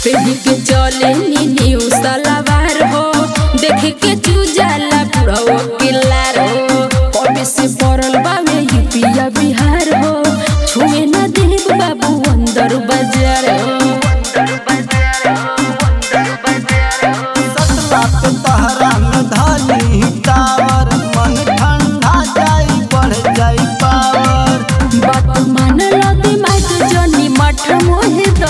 पेढ़ी के चले नी न्यू सलवार हो देख के चूजाला बुढ़ो किल्लार हो कभी से पड़ल बावे यूपिया बिहार हो छुए ना देव बाबू अंदर बाजार हो सतला पे तहरा में धाली टावर मन ठंडा जाई बढ़ जाई पावर बात मान लो दिमाग जनी मठ मोहे द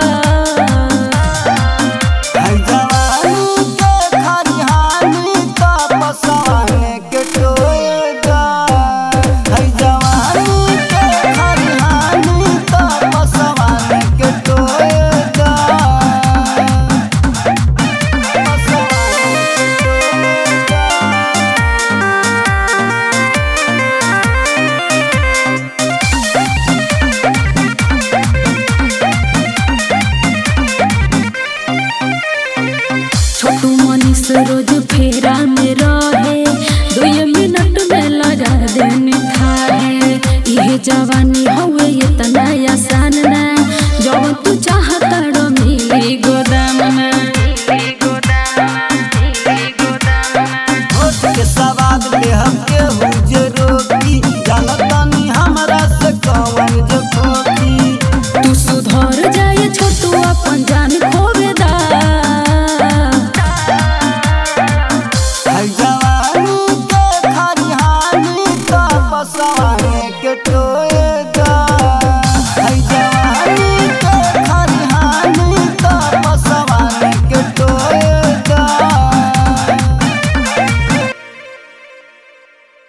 है जवानी के खरिहानी का पसाने के टोएगा है जवानी के खरिहानी का पसाने के टोएगा पसाने के टोएगा छोटू मनीष रोज फेरा में रहे दो मिनट में लगा देने खाए ये जवानी हवे